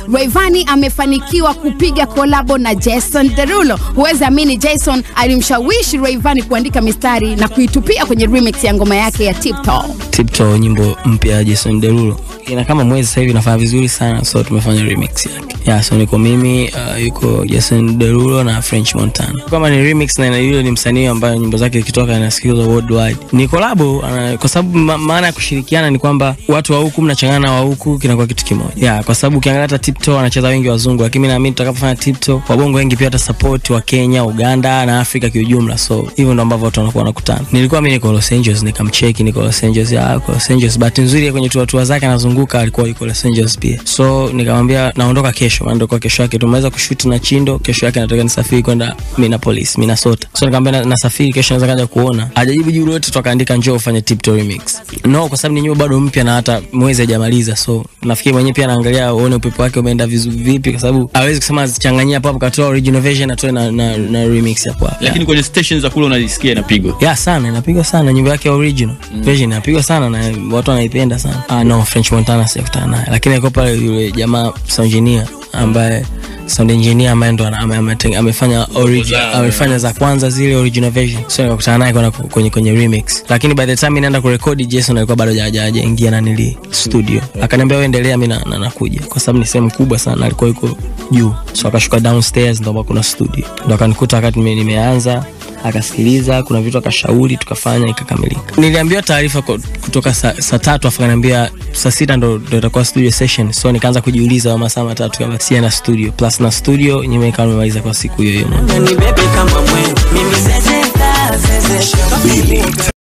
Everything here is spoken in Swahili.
Rayvanny amefanikiwa kupiga kolabo na Jason Derulo. Huwezi amini, Jason alimshawishi Rayvanny kuandika mistari na kuitupia kwenye remix ya ngoma yake ya Tiptoe. Tiptoe, nyimbo mpya ya Jason Derulo ina kama mwezi sasa hivi inafanya vizuri sana, so tumefanya remix yake. Yeah, so niko mimi uh, yuko Jason Derulo na French Montana. Kama ni remix na yule ni msanii ambaye nyimbo zake zikitoka inasikilizwa worldwide. Ni collab uh, kwa sababu ma, maana ya kushirikiana ni kwamba watu wa huku mnachangana na wa huku kinakuwa kitu kimoja. Yeah, kwa sababu ukiangalia hata Tiptoe anacheza wengi wazungu, lakini mimi naamini tutakapofanya Tiptoe wabongo wengi pia wata support wa Kenya, Uganda na Afrika kiujumla. So hivyo ndo ambavyo watu wanakuwa wanakutana. Nilikuwa mimi niko Los Angeles nikamcheki, niko Los Angeles, ya kwa Los Angeles. Bahati nzuri kwenye tour tour zake anazunguka alikuwa yuko Los Angeles pia. So nikamwambia naondoka kesho, maana ndio kesho yake tumeweza kushoot na Chindo, kesho yake nataka nisafiri kwenda Minneapolis, Minnesota. So nikamwambia na, nasafiri kesho naweza kaja kuona. Hajajibu jibu lolote, tukaandika njoo ufanye Tiptoe remix. No, kwa sababu ni nyimbo bado mpya na hata mwezi hajamaliza. So nafikiri mwenyewe pia anaangalia uone upepo wake umeenda vizuri vipi kwa sababu hawezi kusema zichanganyia hapo hapo katoa original version atoe na, na, na remix hapo hapo. lakini kwenye stations za kule unajisikia inapigwa Ya sana inapigwa sana nyimbo yake ya original mm. version inapigwa sana na watu wanaipenda sana. Ah no, French Montana sijakutana naye, lakini alikuwa pale yule jamaa sound engineer ambaye sound engineer ambaye ndo ana- ame- ame- amefanya original amefanya za kwanza zile original version, so nikakutana naye kwenda ku- kwenye kwenye remix, lakini by the time naenda kurekodi Jason alikuwa bado haja- hajaingia na nili studio, akaniambia wewe endelea, mimi na- na- nakuja, kwa sababu ni sehemu kubwa sana, alikuwa yuko juu, so akashuka downstairs, ndo ambako kuna studio, ndo akanikuta wakati nime- nimeanza akasikiliza kuna vitu akashauri tukafanya ikakamilika niliambiwa taarifa ko- kutoka saa sa tatu afu akaniambia saa sita ndo ndo itakuwa studio session so nikaanza kujiuliza wa masaa matatu kama sia na studio plus na studio nyime ikawa nimemaliza kwa siku hiyo hiyo moja Ni bebe kama mwe, mimi zezeta, zezesha.